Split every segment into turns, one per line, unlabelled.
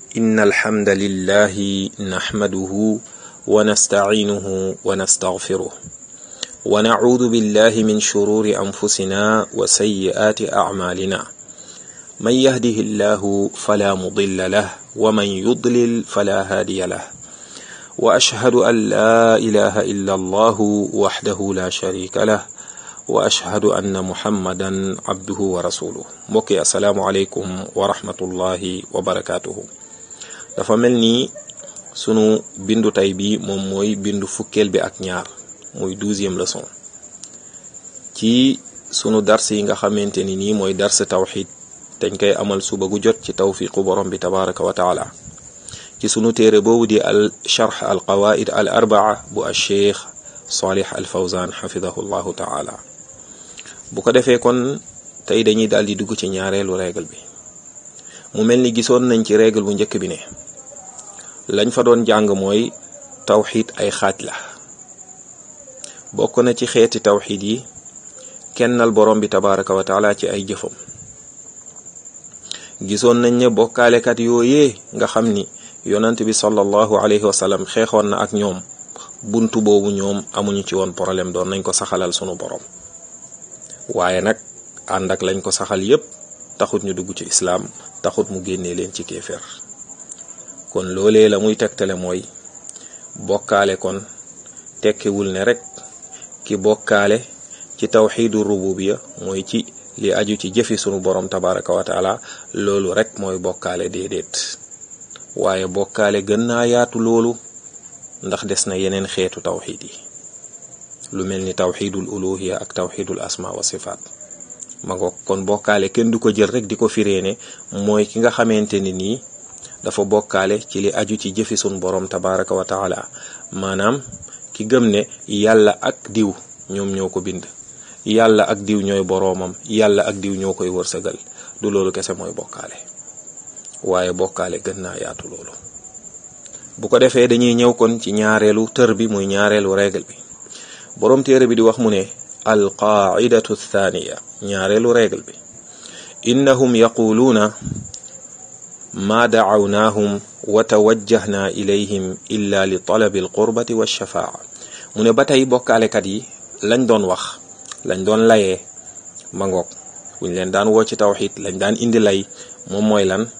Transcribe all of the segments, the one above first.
إن الحمد لله نحمده ونستعينه ونستغفره ونعوذ بالله من شرور أنفسنا وسيئات أعمالنا من يهده الله فلا مضل له ومن يضلل فلا هادي له وأشهد أن لا إله إلا الله وحده لا شريك له وأشهد أن محمدا عبده ورسوله mbokki asalaamualeykum wa rahmatullahi wa barakaatuhu dafa mel ni sunu bindu tay bi moom mooy bindu fukkeel bi ak ñaar muy douzième leçon ci sunu dars yi nga xamante ni nii mooy dars tawxid dañ koy amal suba gu jot ci tawfiqu borom bi tabaraka wa taala ci sunu téere boobu di al charx al qawaid al arbaa bu al cheikh salih al fawzan xafidahu llahu taala bu ko defee kon tey dañuy daal di dugg ci ñaareelu règle bi mu mel ni gisoon nañ ci règle bu njëkk bi ne lañ fa doon jàng mooy tawxid ay xaaj la bokk na ci xeeti tawxid yi kennal borom bi tabaraka wa taala ci ay jëfam gisoon nañ ne bokkaalekat yooyee nga xam ni yonant bi sallallahu alayhi wa sallam xeexoon na ak ñoom buntu boobu ñoom amuñu ci woon problème doon nañ ko saxalal sunu borom waaye nag ànd ak lañ ko saxal yépp taxut ñu dugg ci islaam taxut mu génnee leen ci kéeféer kon loolee la muy tegtale mooy bokkaale kon tekkiwul ne rek ki bokkaale ci tawxiidu rububiya mooy ci li aju ci jëfi sunu borom tabaraka wa taala loolu rek mooy bokkaale déedéet waaye bokkaale gën naa yaatu loolu ndax des na yeneen xeetu tawxiid yi lu mel ni tawxiidul uluhiya ak tawxiidul asma wa sifaat ma ngo kon bokkaale kenn du ko jël rek di ko firee ne mooy ki nga xamante ni nii dafa bokkaale ci li aju ci jëfi sunu borom tabaraka wa taala maanaam ki gëm ne yàlla ak diw ñoom ñoo ko bind yàlla ak diw ñooy boroomam yàlla ak diw ñoo koy wërsëgal du loolu kese mooy bokkaale waaye bokkaale gën naa yaatu loolu bu ko defee dañuy ñëw kon ci ñaareelu tër bi muy ñaareelu règle bi boroom téere bi di wax mu ne al qaidatu thaniya ñaareelu règle bi innahum yaquluuna ma dacawnaahum wa tawajjahna ilayhim illa li talabi alqurbati walshafaa mu ne ba tey bokkaalekat yi lañ doon wax lañ doon layee ma ngoog buñ leen daan woo ci tawxid lañ daan indi lay moom mooy lan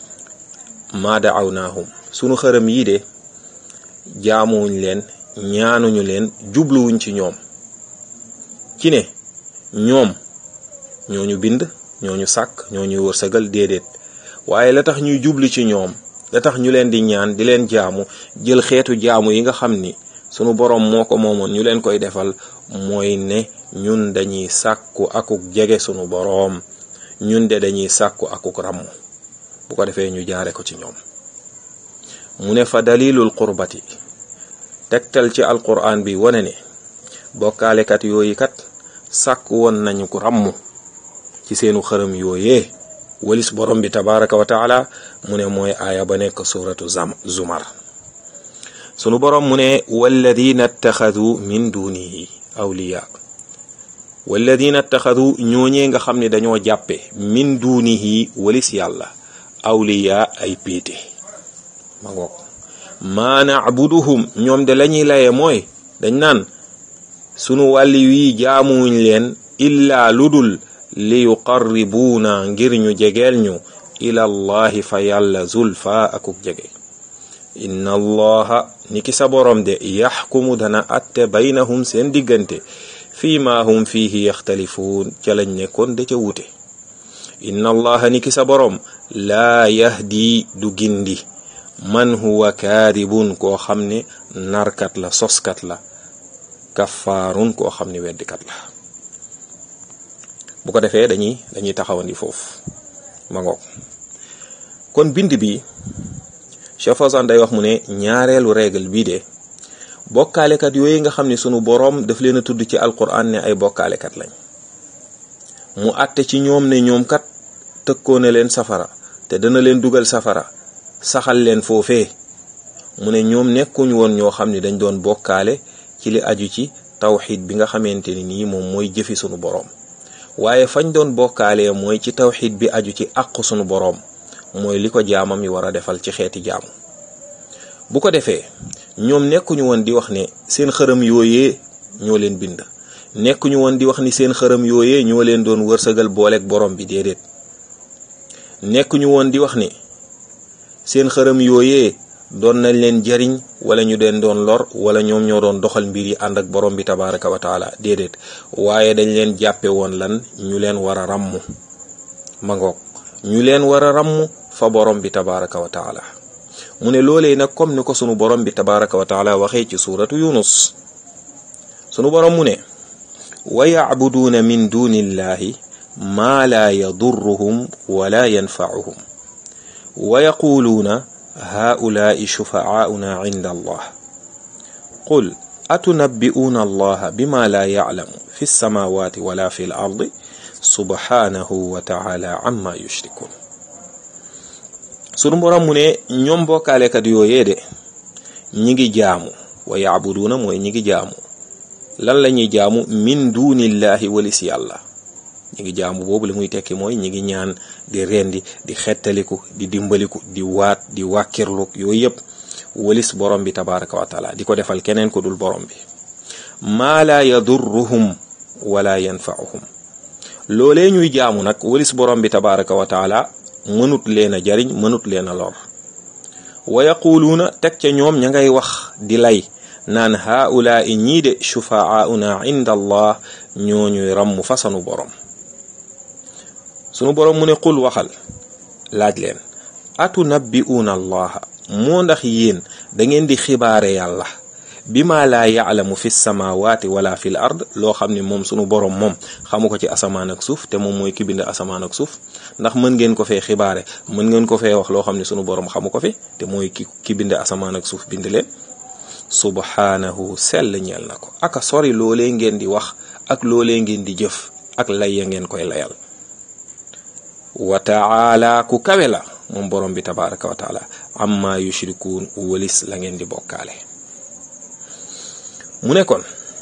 ma dacawnaahum sunu xërëm yii de jaamuwuñ leen ñaanuñu leen jubluwuñ ci ñoom ci ne ñoom ñooñu bind ñooñu sàkk ñooñu wërsëgal déedéet waaye la tax ñuy jublu ci ñoom la tax ñu leen di ñaan di leen jaamu jël xeetu jaamu yi nga xam ni sunu boroom moo ko moomoon ñu leen koy defal mooy ne ñun dañuy sàkku akuk jege sunu boroom ñun de dañuy sàkku akuk ràmm bu ko defee ñu jaare ko ci ñoom mu ne fa dalilul qurbati tegtal ci alquran bi wane ne bokkaalekat yooyu kat sàkk woon nañu ko ràmm ci seenu xërëm yooyee walis borom bi tabaraka wa taala mu ne mooy aaya ba nekk suratu zumar sunu borom mu ne walladina attaxadu min dunihi awliya walladina attaxadu ñooñee nga xam ne dañoo jàppe min dunihi walis yàlla awliya ay péete ma ngoog maa nacbuduhum ñoom de lañuy laye mooy dañ naan sunu wàlli wii jaamuwuñ leen illaa ludul li yuqarribuuna ngir ñu jegeel ñu ila allahi fa yàlla zulfa akuk jege inna allaha niki sa borom de yaxkumu dana atte baynahum seen diggante fii ma hum fiihi yaxtalifuun ca lañ nekkoon da ca wute inna allaha niki sa borom laa yahdi du gindi man huwa kaadibun koo xam ne narkat la soskat la kafaarun koo xam ne weddikat la bu ko defee dañuy dañuy taxawandi foofu ma ngoog kon bind bi Cheikh Fawzan day wax mu ne ñaareelu règle bii de bokkaalekat yooyu nga xam ne sunu boroom daf leen a tudd ci alquran ne ay bokkaalekat lañ mu àtte ci ñoom ne ñoom kat tëkkoo na leen safara te dana leen dugal safara saxal leen foofee mu ne ñoom nekkuñu woon ñoo xam ne dañ doon bokkaale ci li aju ci tawxid bi nga xamante ni nii moom mooy jëfi sunu boroom waaye fañ doon bokkaalee mooy ci tawxid bi aju ci àq sunu boroom mooy li ko jaamam yi war a defal ci xeeti jaamu bu ko defee ñoom nekkuñu woon di wax ne seen xërëm yooyee ñoo leen bind nekkuñu woon di wax ni seen xërëm yooyee ñoo leen doon wërsëgal booleeg borom bi déedéet nekkuñu woon di wax ni seen xërëm yooyee doon nañ leen jariñ wala ñu leen doon lor wala ñoom ñoo doon doxal mbir yi ànd ak borom bi tabaraka wa taala déedéet waaye dañ leen jàppe woon lan ñu leen war a ràmm ma ngoog ñu leen war a ràmm fa borom bi tabaraka wa taala mu ne loolee nag comme ni ko sunu borom bi tabaraka wa taala waxee ci suuratu yunus sunu borom mu ne wa yacbuduuna min duni illahi maa laa yadurruhum wala yanfacuhum wa yaquluuna haulaai shufacaauna cinda allah qul atunabbi'uuna allaha bima laa yaclamu fi lsamawati wala fi l ardi subhanahu wa taala amma yushrikun sunu borom mu ne ñoom bokkaalekat yooyee de ñi ngi jaamu wa yacbuduuna mooy ñi ngi jaamu lan la ñuy jaamu min dunillahi walis yàlla ñi ngi jaamu boobu li muy tekki mooy ñi ngi ñaan di rendi di xettaliku di dimbaliku di waat di wàkkirlu yooyu yëpp walis borom bi tabaraka wa taala di ko defal keneen ko dul borom bi maa laa yadurruhum wala yanfa'uhum loolee ñuy jaamu nag walis borom bi tabaraka wa taala mënut leen a jariñ mënut leen a lor wa yaquluuna teg ca ñoom ña ngay wax di lay naan haulaai ñii de shufaauna inda allah ñooñuy ràmm fasanu borom sunu borom mu ne qul waxal laaj leen atunabbi'uuna allaha moo ndax yéen da ngeen di xibaare yàlla bima laa yaalamu fi samawati wala fi l ard loo xam ne moom sunu borom moom xamu ko ci asamaan ak suuf te moom mooy ki bind asamaan ak suuf ndax mën ngeen ko fee xibaare mën ngeen ko fee wax loo xam ne sunu borom xamu ko fi te mooy ki ki bind asamaan ak suuf bind leen subhanahu sell ñeel na ko aka sori loolee ngeen di wax ak loolee ngeen di jëf ak lay ya ngeen koy layal wa taala ku kawe la moom borom bi tabaraka wa taala amma yushrikuun walis la ngeen di bokkaale mu ne kon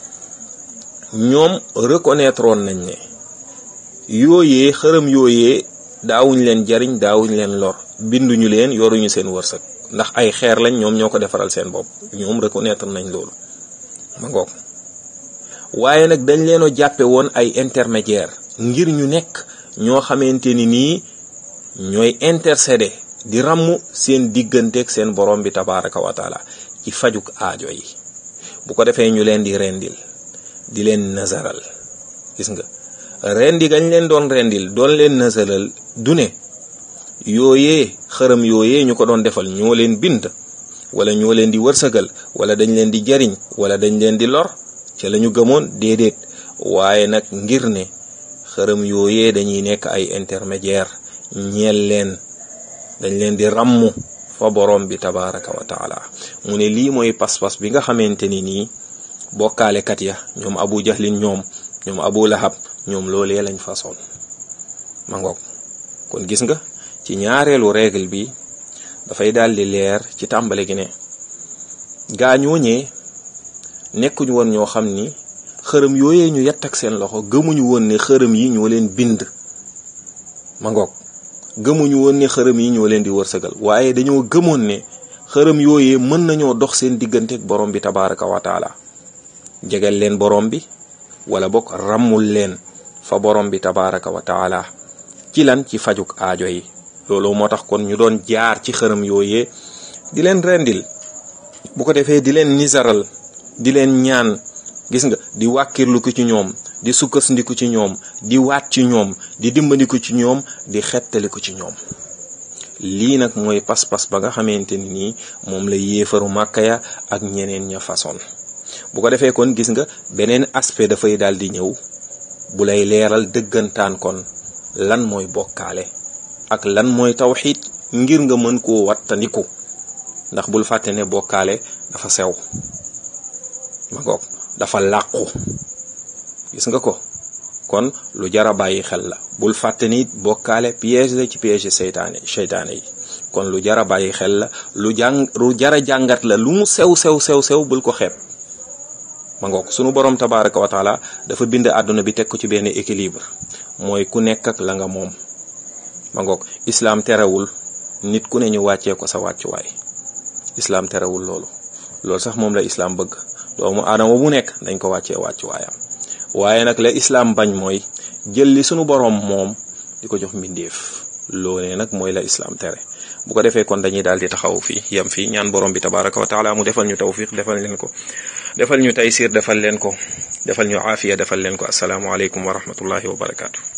ñoom reconnaître woon nañ ne yooyee xërëm yooyee daawuñ leen jariñ daawuñ leen lor binduñu leen yoruñu seen wërsëg ndax ay xeer lañ ñoom ñoo ko defaral seen bopp ñoom reconnaître nañ loolu ma ngoog waaye nag dañ leen a jàppe woon ay intermédiaire ngir ñu nekk ñoo xamante ni nii ñooy intercéder di ràmm seen digganteeg seen borom bi tabaraka wa taala ci fajuk aajo yi bu ko defee ñu leen di rendil di leen nasaral gis nga rendi gañ leen doon rendil doon leen nasaral du ne yooyee xërëm yooyee ñu ko doon defal ñoo leen bind wala ñoo leen di wërsëgal wala dañ leen di jariñ wala dañ leen di lor ca la ñu gëmoon déedéet waaye nag ngir ne xërëm yooyee dañuy nekk ay intermédiaire ñeel leen dañ leen di ràmmu fa borom bi tabaraka wa taala mu ne lii mooy pas-pas bi nga xamante ni nii bokkaalekat ya ñoom abu jahlin ñoom ñoom abu lahab ñoom loolee lañ façon ma ngoog kon gis nga ci ñaareelu règle bi dafay daal di leer ci tàmbale gi ne gaa ñooñee nekkuñu woon ñoo xam ni xërëm yooyee ñu yett ak seen loxo gëmuñu woon ne xërëm yi ñoo leen bind ma ngoog gëmuñu woon ne xërëm yi ñoo leen di wërsëgal waaye dañoo gëmoon ne xërëm yooyee mën nañoo dox seen diggante ak borom bi tabaraka wa taala jegal leen borom bi wala bokk ràmmul leen fa borom bi tabaraka wa taala ci lan ci fajuk aajo yi loolu moo tax kon ñu doon jaar ci xërëm yooyee di leen rendil bu ko defee di leen nisaral di leen ñaan gis nga di wàkkirlu ko ci ñoom di sukkandiku ci ñoom di waat ci ñoom di dimbandiku ci ñoom di xettaliku ci ñoom lii nag mooy pas-pas ba nga xamante ni nii moom la yéefaru màkka ya ak ñeneen ña façon bu ko defee kon gis nga beneen aspect dafay daal di ñëw bu lay leeral dëggantaan kon lan mooy bokkaale ak lan mooy tawxiid ngir nga mën koo wattandiku ndax bul fàtte ne bokkaale dafa sew ma ngoog dafa làqu gis nga ko kon lu jara bàyyi xel la bul fàtte ni bokkaale piège la ci piège seytaane seytaane yi kon lu jara bàyyi xel la lu jàng lu jara jàngat la lu mu sew sew sew sew bul ko xeeb ma ngoog sunu borom tabaraka wa taala dafa bind àdduna bi teg ko ci benn équilibre mooy ku nekk ak la nga moom ma ngoog islaam terewul nit ku ne ñu wàccee ko sa wàccuwaay islaam terewul loolu loolu sax moom la islaam bëgg doomu aadama bu nekk dañ ko wàccee wàccuwaayam waaye nag la islaam bañ mooy jël li sunu boroom moom di ko jox mbindeef loolee nag mooy la islaam tere bu ko defee kon dañuy daal di taxaw fii yem fii ñaan borom bi tabaraka wa taala mu defal ñu tawfiq defal leen ko defal ñu taysir defal leen ko defal ñu aafiya defal leen ko asalaamualeykum wa rahmatullahi wa barakaatu.